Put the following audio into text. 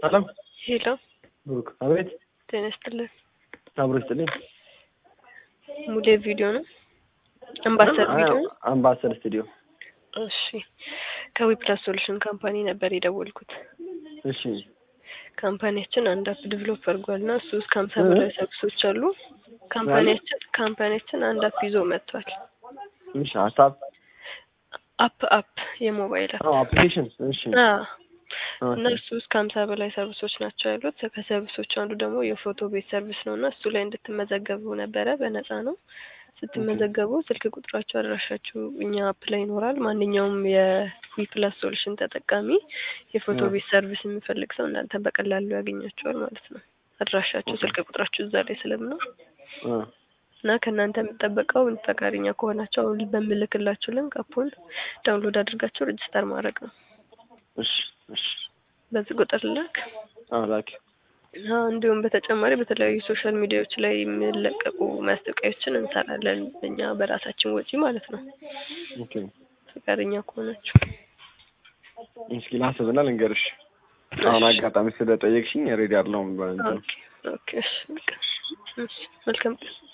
ሰላም ሄሎ ብሩክ። አቤት። ጤና ይስጥልን። አብሮ ይስጥልኝ። ሙሌ ቪዲዮ ነው። አምባሰል ቪዲዮ ነው። አምባሰል ስቱዲዮ። እሺ ከዊፕላስ ሶሉሽን ካምፓኒ ነበር የደወልኩት። እሺ ካምፓኒያችን አንድ አፕ ዲቨሎፕ አድርጓል እና እሱ ውስጥ ከሀምሳ በላይ ሰርቪሶች አሉ። ካምፓኒያችን ካምፓኒያችን አንድ አፕ ይዞ መጥቷል። እሺ ሀሳብ አፕ አፕ የሞባይል አፕ አዎ አፕሊኬሽን እሺ አዎ እና እሱ ውስጥ ከሀምሳ በላይ ሰርቪሶች ናቸው ያሉት። ከሰርቪሶች አንዱ ደግሞ የፎቶ ቤት ሰርቪስ ነው እና እሱ ላይ እንድትመዘገቡ ነበረ። በነፃ ነው። ስትመዘገቡ ስልክ ቁጥራችሁ፣ አድራሻችሁ እኛ አፕ ላይ ይኖራል። ማንኛውም የዊፕላስ ሶሉሽን ተጠቃሚ የፎቶ ቤት ሰርቪስ የሚፈልግ ሰው እናንተ በቀላሉ ያገኛቸዋል ማለት ነው። አድራሻችሁ፣ ስልክ ቁጥራችሁ እዛ ላይ ስለምነው እና ከእናንተ የሚጠበቀው ፈቃደኛ ከሆናቸው አሁን በምልክላችሁ ሊንክ አፑን ዳውንሎድ አድርጋችሁ ሬጅስተር ማድረግ ነው። እሺ እሺ በዚህ ቁጥር ላክ። አዎ ላኪ። አዎ እንዲሁም በተጨማሪ በተለያዩ ሶሻል ሚዲያዎች ላይ የሚለቀቁ ማስታወቂያዎችን እንሰራለን እኛ በራሳችን ወጪ ማለት ነው። ኦኬ ፈቃደኛ ከሆናችሁ እስኪ ላስብና ልንገርሽ። አሁን አጋጣሚ ስለጠየቅሽኝ ሬዲ አይደለሁም። በእንትን ኦኬ ኦኬ እሺ በቃ እሺ መልካም ቀን